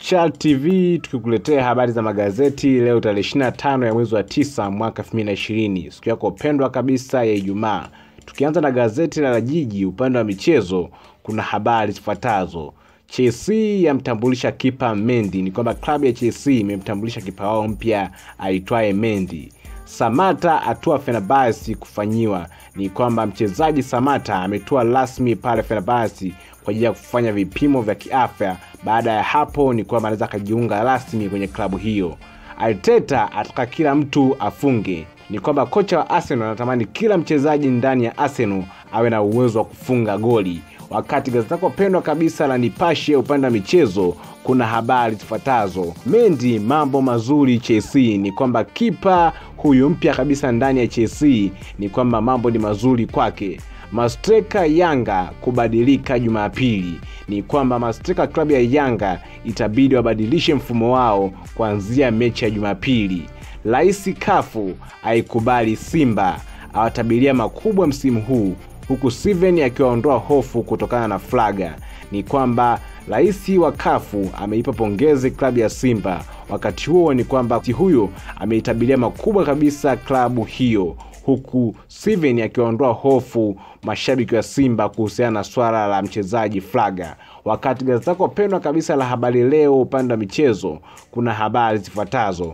Chal TV tukikuletea habari za magazeti leo tarehe 25 ya mwezi wa 9 mwaka 2020, siku yako pendwa kabisa ya Ijumaa. Tukianza na gazeti la Jiji upande wa michezo, kuna habari zifuatazo. Chelsea yamtambulisha kipa Mendy. Ni kwamba klabu ya Chelsea imemtambulisha kipa wao mpya aitwaye Mendy. Samata atua Fenerbahce kufanyiwa. Ni kwamba mchezaji Samata ametua rasmi pale Fenerbahce kwa ajili ya kufanya vipimo vya kiafya. Baada ya hapo, ni kwamba anaweza akajiunga rasmi kwenye klabu hiyo. Arteta ataka kila mtu afunge. Ni kwamba kocha wa Arsenal anatamani kila mchezaji ndani ya Arsenal awe na uwezo wa kufunga goli. Wakati gazeti lako pendwa kabisa la Nipashe upande wa michezo kuna habari zifuatazo. Mendy mambo mazuri Chelsea. Ni kwamba kipa huyu mpya kabisa ndani ya Chelsea, ni kwamba mambo ni mazuri kwake. Mastreka Yanga kubadilika Jumapili. Ni kwamba mastreka klabu ya Yanga itabidi wabadilishe mfumo wao kuanzia mechi ya Jumapili. Rais Kafu aikubali Simba, awatabiria makubwa msimu huu huku Steven akiwaondoa hofu kutokana na flaga. Ni kwamba rais wa kafu ameipa pongezi klabu ya Simba. Wakati huo ni kwamba huyo ameitabiria makubwa kabisa klabu hiyo, huku Steven akiwaondoa hofu mashabiki wa Simba kuhusiana na swala la mchezaji flaga. Wakati gazeti lako pendwa kabisa la Habari Leo upande wa michezo kuna habari zifuatazo: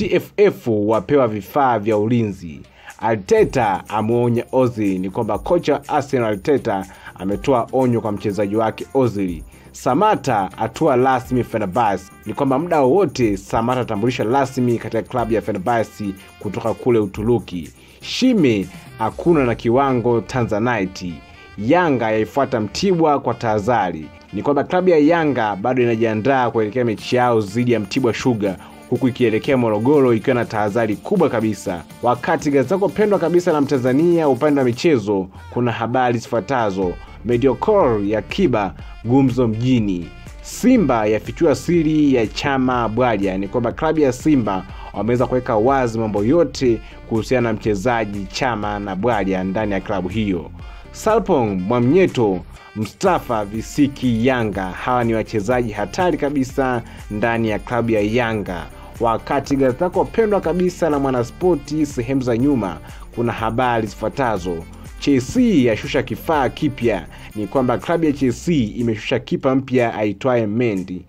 TFF wapewa vifaa vya ulinzi Arteta ameonya Ozil. Ni kwamba kocha wa Arsenal Arteta ametoa onyo kwa mchezaji wake Ozil. Samata atua rasmi Fenerbahce. Ni kwamba muda wowote Samata atambulisha rasmi katika klabu ya Fenerbahce kutoka kule Uturuki. Shime hakuna na kiwango Tanzanite. Yanga yaifuata Mtibwa kwa tahadhari. Ni kwamba klabu ya Yanga bado inajiandaa kuelekea mechi yao dhidi ya Mtibwa Sugar huku ikielekea Morogoro ikiwa na tahadhari kubwa kabisa. Wakati gazeti lako pendwa kabisa la Mtanzania upande wa michezo kuna habari zifuatazo: Mediocor ya Kiba gumzo mjini, Simba yafichua siri ya Chama Bwalya. Ni kwamba klabu ya Simba wameweza kuweka wazi mambo yote kuhusiana na mchezaji Chama na Bwalya ndani ya klabu hiyo. Salpong Mwamnyeto Mustafa Visiki Yanga, hawa ni wachezaji hatari kabisa ndani ya klabu ya Yanga. Wakati gazeti lako pendwa kabisa la Mwanaspoti sehemu za nyuma kuna habari zifuatazo: Chelsea yashusha kifaa kipya. Ni kwamba klabu ya Chelsea imeshusha kipa mpya aitwaye Mendy.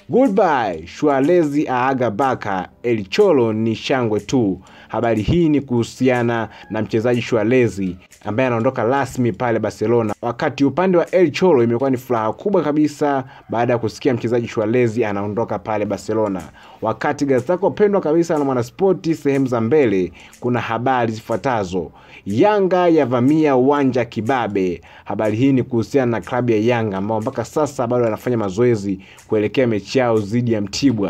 Goodbye Shualezi aaga Baka, El Cholo ni shangwe tu. Habari hii ni kuhusiana na mchezaji Shualezi ambaye anaondoka rasmi pale Barcelona. Wakati upande wa El Cholo imekuwa ni furaha kubwa kabisa baada ya kusikia mchezaji Shualezi anaondoka pale Barcelona. Wakati gazeti lako pendwa kabisa la Mwanaspoti sehemu za mbele kuna habari zifuatazo: Yanga yavamia uwanja Kibabe. Habari hii ni kuhusiana na klabu ya Yanga ambao mpaka sasa bado wanafanya mazoezi kuelekea mechi yao dhidi ya Mtibwa.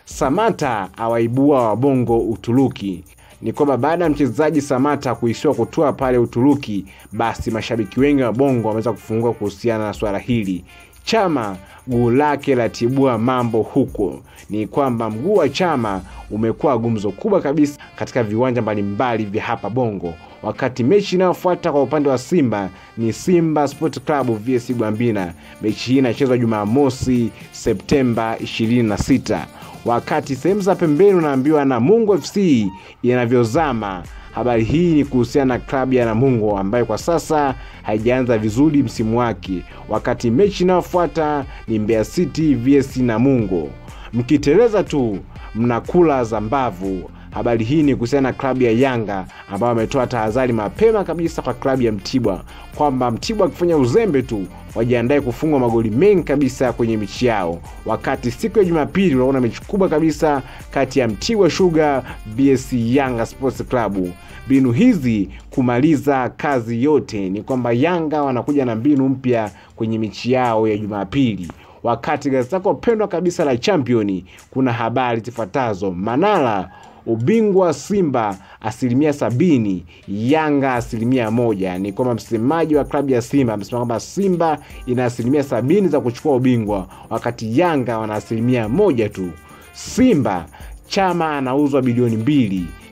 Samata awaibua wabongo Uturuki. Ni kwamba baada ya mchezaji Samata kuisiwa kutoa pale Uturuki, basi mashabiki wengi wa bongo wameweza kufungua kuhusiana na swala hili. Chama guu lake latibua mambo huko. Ni kwamba mguu wa Chama umekuwa gumzo kubwa kabisa katika viwanja mbalimbali vya hapa Bongo. Wakati mechi inayofuata kwa upande wa Simba ni Simba Sport Club vs Gwambina. Mechi hii inachezwa Jumamosi Septemba 26. Wakati sehemu za pembeni unaambiwa Namungo FC inavyozama. Habari hii ni kuhusiana na klabu ya Namungo ambayo kwa sasa haijaanza vizuri msimu wake. Wakati mechi inayofuata ni Mbeya City vs Namungo. Mkiteleza tu mnakula za mbavu. Habari hii ni kuhusiana na klabu ya Yanga ambayo ametoa tahadhari mapema kabisa kwa klabu ya Mtibwa kwamba Mtibwa akifanya uzembe tu wajiandae kufungwa magoli mengi kabisa kwenye mechi yao. Wakati siku ya Jumapili unaona mechi kubwa kabisa kati ya Mtibwa Sugar vs Yanga Sports Club. Mbinu hizi kumaliza kazi yote, ni kwamba Yanga wanakuja na mbinu mpya kwenye mechi yao ya Jumapili. Wakati gazeti lako pendwa kabisa la Champion kuna habari zifuatazo: Manara ubingwa Simba asilimia sabini, Yanga asilimia moja. Ni kwamba msemaji wa klabu ya Simba amesema kwamba Simba ina asilimia sabini za kuchukua ubingwa wakati Yanga wana asilimia moja tu. Simba Chama anauzwa bilioni mbili,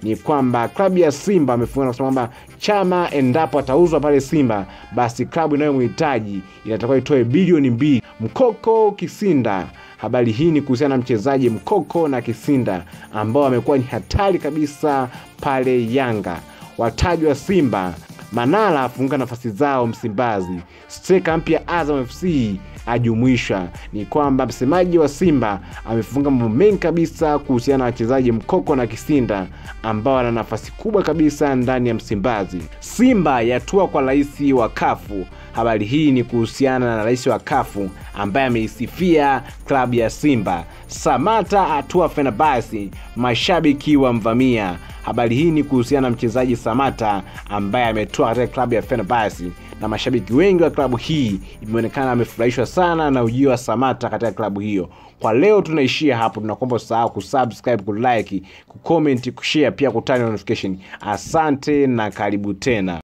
ni kwamba klabu ya Simba amefunga na kusema kwamba Chama endapo atauzwa pale Simba, basi klabu inayomhitaji inatakiwa itoe bilioni mbili. Mkoko Kisinda Habari hii ni kuhusiana na mchezaji Mkoko na Kisinda ambao amekuwa ni hatari kabisa pale Yanga. Wataji wa Simba, Manara afunga nafasi zao Msimbazi, streka mpya Azam FC ajumuishwa. Ni kwamba msemaji wa Simba amefunga mambo mengi kabisa kuhusiana na wachezaji Mkoko na Kisinda ambao wana nafasi kubwa kabisa ndani ya Msimbazi. Simba yatua kwa rais wa Kafu. Habari hii ni kuhusiana na rais wa Kafu ambaye ameisifia klabu ya Simba. Samata atua Fenerbahce, mashabiki wamvamia. Habari hii ni kuhusiana na mchezaji Samata ambaye ametoa katika klabu ya Fenerbahce na mashabiki wengi wa klabu hii imeonekana amefurahishwa sana na ujio wa Samata katika klabu hiyo. Kwa leo tunaishia hapo, tunakuomba usahau kusubscribe, kulike, kucomment, kushare pia kutani notification. Asante na karibu tena.